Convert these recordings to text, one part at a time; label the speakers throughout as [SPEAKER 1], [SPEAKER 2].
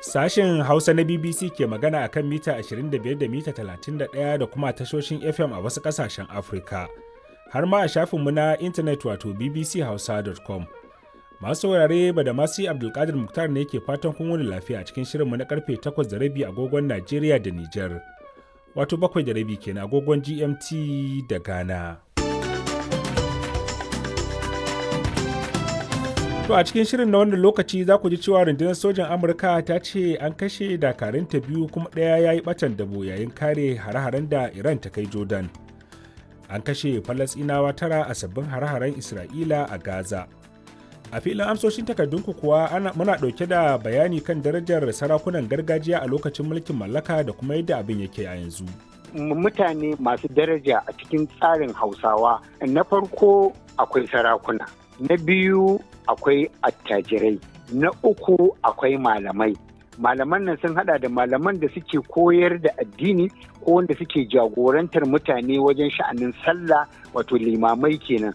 [SPEAKER 1] Sashen Hausa na BBC ke magana a kan mita 25 da mita 31 da kuma tashoshin FM a wasu ƙasashen Afirka. Har ma a shafinmu na intanet wato bbchausa.com. Masu saurare ba da masu Abdulkadir Muktar ne ke fatan kun wani lafiya a cikin shirinmu na karfe 8 da rabi agogon Najeriya da Nijar. Wato bakwai da rabi kenan agogon GMT da Ghana. To a cikin shirin na wannan lokaci za ku ji cewa rundunar sojan Amurka ta ce an kashe dakarunta biyu kuma ɗaya ya yi ɓatan dabo yayin kare hare-haren da Iran ta kai Jordan. An kashe Falasɗinawa tara a sabbin hare-haren Isra'ila a Gaza. A filin amsoshin takardunku kuwa ana, muna ɗauke da bayani kan darajar sarakunan gargajiya a lokacin mulkin mallaka da kuma yadda abin yake a yanzu.
[SPEAKER 2] Mutane masu daraja a cikin tsarin Hausawa na farko akwai sarakuna. na biyu akwai attajirai na uku akwai malamai malaman nan sun hada da malaman da suke koyar da addini ko wanda suke jagorantar mutane wajen sha'anin sallah wato limamai kenan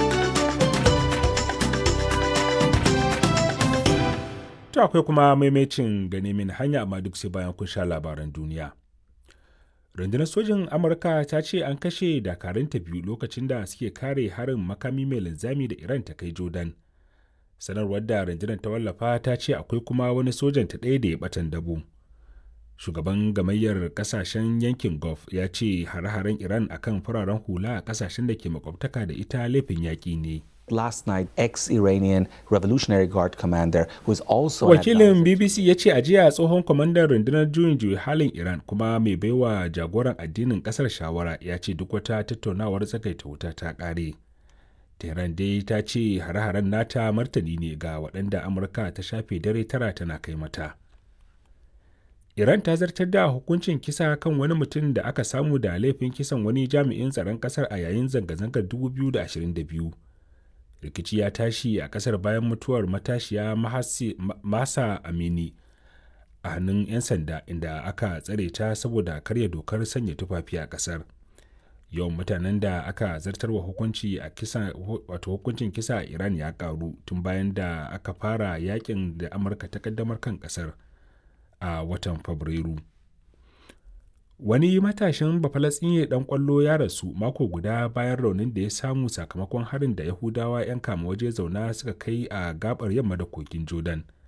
[SPEAKER 1] to akwai kuma maimacin gane min hanya amma duk sai bayan kun sha labaran duniya rundunar sojin amurka ta ce an kashe dakarunta biyu lokacin da suke kare harin makami mai linzami da iran ta kai jordan sanarwar da rundunar ta wallafa ta ce akwai kuma wani sojan ta ɗaya da ya batan dabo shugaban gamayyar kasashen yankin gulf ya ce hare-haren iran akan fararen hula a kasashen da ke makwabtaka da ita laifin yaƙi ne
[SPEAKER 3] last night ex-Iranian Revolutionary Guard commander who is also
[SPEAKER 1] Wakilin BBC ya ce a jiya tsohon kwamandan rundunar juyin juyi halin Iran kuma mai baiwa jagoran addinin kasar shawara ya ce duk wata tattaunawar tsakaita wuta ta kare. Tehran dai ta ce hare-haren nata martani ne ga waɗanda Amurka ta shafe dare tara tana kai mata. Iran ta zartar da hukuncin kisa kan wani mutum da aka samu da laifin kisan wani jami'in tsaron kasar a yayin zanga-zangar 2022. rikici ya tashi a kasar bayan mutuwar matashiya masa amini a hannun 'yan sanda inda aka tsare ta saboda karya dokar sanya tufafi a kasar yawan mutanen da aka zartarwa hukunci a kisa wato hukuncin kisa a iran ya karu tun bayan da aka fara yakin da amurka ta kaddamar kan kasar a watan fabrairu wani matashin bafalatsinye dan kwallo ya rasu mako guda bayan raunin da ya samu sakamakon harin da yahudawa 'yan kama waje zauna suka kai a gabar yamma da kogin jordan